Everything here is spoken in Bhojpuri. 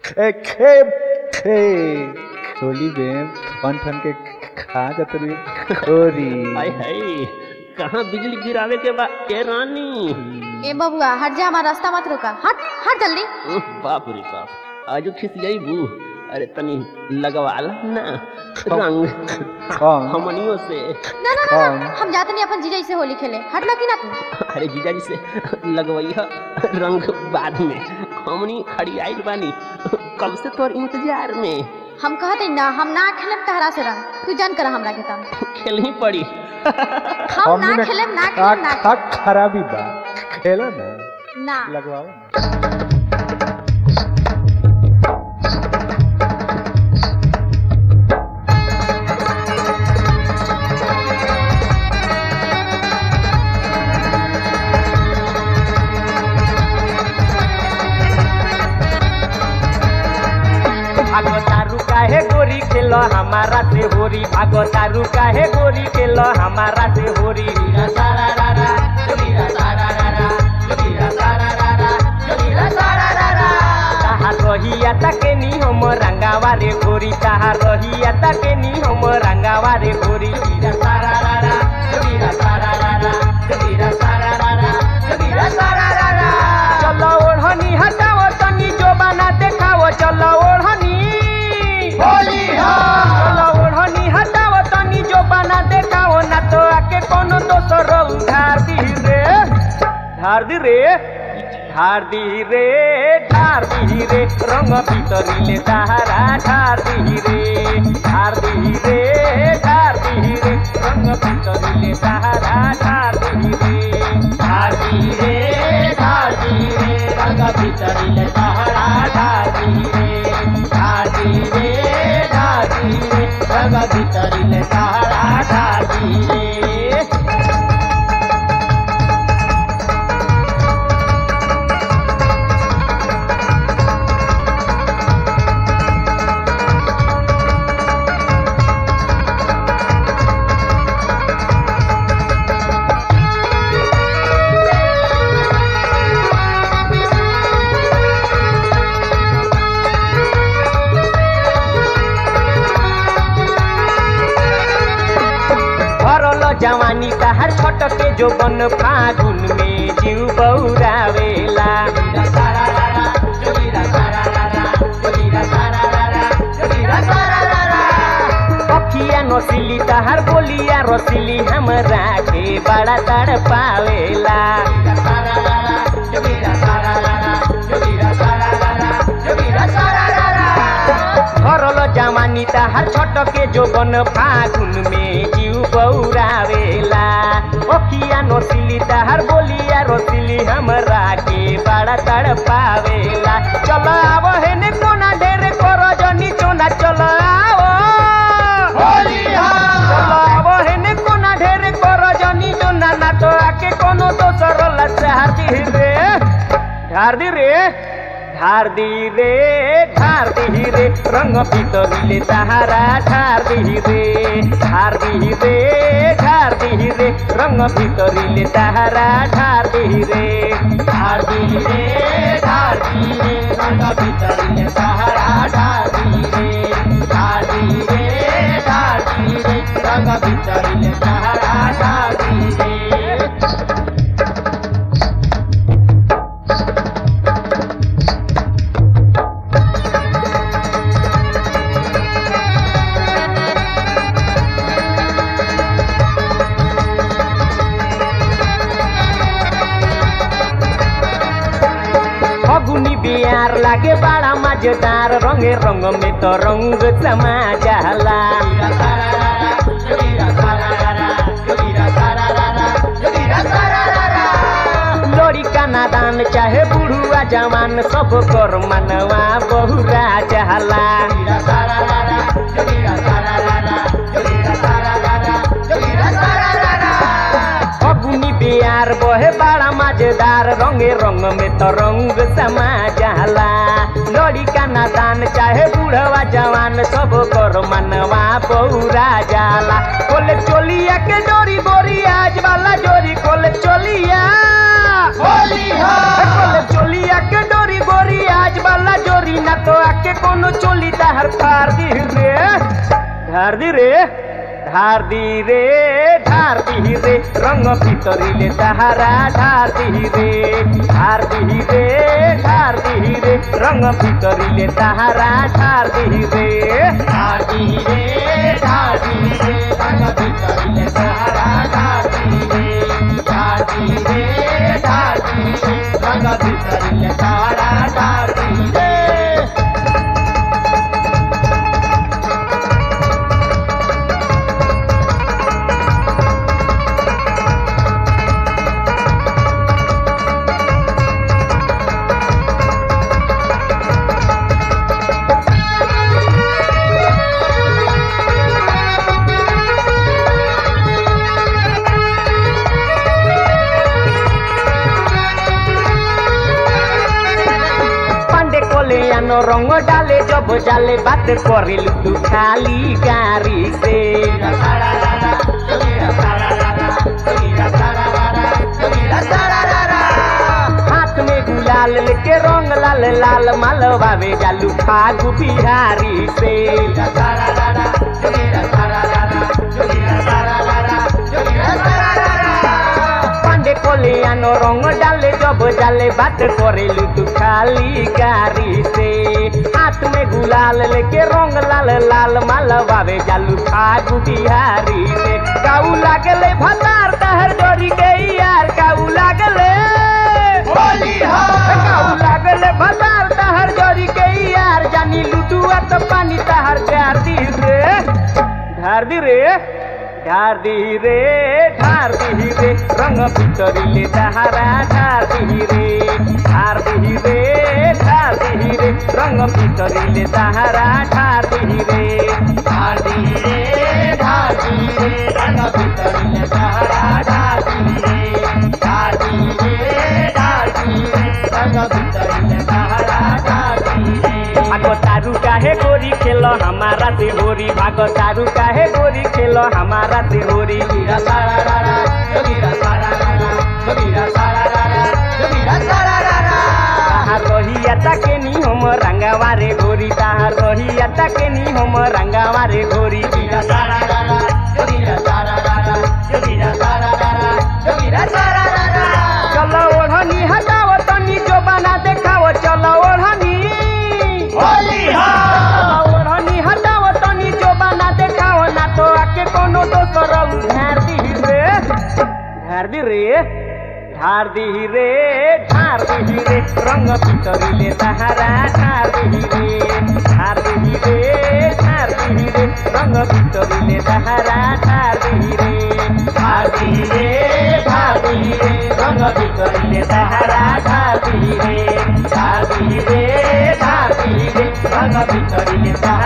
खे खे खे खोली में ठन ठन के खा जात रे खोरी हाय हाय कहाँ बिजली गिरावे के बा ए रानी ए बबुआ हट जा हमारा रास्ता मत रोका हट हट जल्दी उह, बाप रे बाप आज खिसियाई बू अरे तनी लगवाला ना रंग कौन? हमनियों से ना ना ना, कौन? ना हम जाते नहीं अपन जीजा से होली खेले हट लो कि ना तू अरे जीजा जी से लगवैया रंग बाद में हमनी खड़ी आइल बानी कब से तोर इंतजार में हम कहते ना हम ना खेलेम तहरा से रंग तू जान कर हमरा के तम खेलनी पड़ी हम ना खेलेम ना खेलेम ना का खराबी बा खेला ना ना लगवाओ ना। भागो तारू काहे गोरी खेल हमारा से होरी भागो तारू काहे गोरी खेल हमारा से होरी वीरा सारा रारा वीरा सारा रारा वीरा सारा रारा वीरा सारा रारा ताहा रहिया ताके नी हम रंगावा रे गोरी ताहा रहिया ताके नी हम रंगावा रे गोरी वीरा सारा रारा वीरा सारा रारा वीरा सारा रारा वीरा सारा रारा चलो ओढ़नी हटाओ तनी जो बना देखाओ चलो ओढ़नी होली चलो ओढ़नी हटाओ तनी जो बना देखाओ ना तो आके कोनो दोसर उधार दी रे धार दी रे ढार दी रे ढार दी रे रंग भीतरीले तारा ढार दी रे ढार दी रे ढार दी रे रंग भीतरीले तारा ढार दी रे ढार दी रे ढार दी रे रंग भीतरीले तारा ढार दी रे ढार दी रे ढार दी रे रंग भीतरीले तारा ढार दी रे भरल जवानी तहार छटके जो बन फागुन में जीव बौरावेला पखिया नसिली तहार बोलिया रसिली हमरा के बड़ा तड़ पावेला भरल जवानी तहार छटके जो बन फागुन में जीव बौरावेला ओखिया नसिली तहार बोलिया रसिली हमरा के बड़ा तड़ पावेला चल आव हेने कोना ढेरे कर जनी चोना चल आओ चल आव हेने कोना ढेरे कर जनी चोना ना तो आके कोनो दोसर लचार दी रे ढार दी रे ढार दी रे ढार दी रे रंग भीतरीले ताहारा ढार दी रे ढार दी रे ढार दी रे रंग भीतरीले ताहारा ढार दी रे ढार दी रे ढार दी रे रंग भीतरीले ताहारा ढार दी रे ढार दी रे ढार दी रे रंग भीतरीले ताहारा ढार दी रे फगुनी बिहार लागे बड़ा मजेदार रंगे रंग में तो रंग समा जाला लोरी का नादान चाहे बुढ़ुआ जवान सब कर मनवा बहुरा जाला फगुनी बिहार बहे बड़ा मजेदार रंगे रंग में तो रंग समा जाला लड़ी का नादान चाहे बूढ़वा जवान सब कर मनवा बहुरा जाला खोले चोलिया के डोरी बोरी आज वाला जोरी खोले चोलिया खोले चोलिया के डोरी बोरी आज वाला जोरी ना तो आके कोनो चोली तहर फार दी रे ढार दी रे ढार दी रे ढार दी रे रंग भितरिले तहारा ढार दी रे ढार दी रे ढार दी रे रंग भितरिले तहारा ढार दी रे ढार दी रे ढार दी रे रंग भितरिले तहारा ढार दी रे ढार दी रे ढार दी रे रंग भितरिले तहारा ढार दी रे পান্ডে কলে আনো রঙ ডালে জব জালে বাত করিল তু খালি গাড়ি সে हाथ में गुलाल लेके रंग लाल लाल मालवावे जालू फागु बिहारी से পান্ডে কলে আনো রঙ ডালে জব জালে বাত করেলু তু খালি গাড়ি সে হাত মে গুলাল लेके रंग लाल लाल मालवावे जालू फागु बिहारी से काऊ लागले भतार तहर डोरी के यार काऊ लागले काऊ लागले भतार तहर डोरी के यार जानी लुटुआ त पानी तहर जार दी रे ढार दी रे ढार दी रे ढार दी रे रंग भितरिले तहारा ढार दी रे ढार दी रे ढार दी रे रंग भितरिले तहारा ढार दी रे ढार दी रे ढार दी रे रंग भितरिले तहारा ढार दी रे ढार दी रे ढार दी रे रंग भितरिले तहारा ढार दी रे भागो तारू काहे गोरी खेलो हमारा से होरी भागो तारू काहे गोरी खेलो हमारा से होरी वीरा सारा रारा जोगीरा सारा रारा जोगीरा सारा रारा जोगीरा सारा रारा ताहार रोहिया ताके नी हम रंगावा रे गोरी ताहार रोहिया ताके नी हम रंगावा रे गोरी वीरा सारा रारा जोगीरा सारा रारा जोगीरा सारा रारा जोगीरा सारा रारा चलो ओढ़नी हटाओ तनी जो बना देखाओ चलो ओढ़नी ओढ़नी हटाओ तनी जो बना देखाओ ना तो आके कोनो दोसर झार दी रे झार दी रे झार दी रे झार दी रे रंग भितरिले तहारा झार दी रे झार दी रे झार दी रे रंग भितरिले तहारा झार दी रे झार दी रे झार दी रे रंग भितरिले तहारा झार दी रे झार दी रे झार दी रे रंग भितरिले तहारा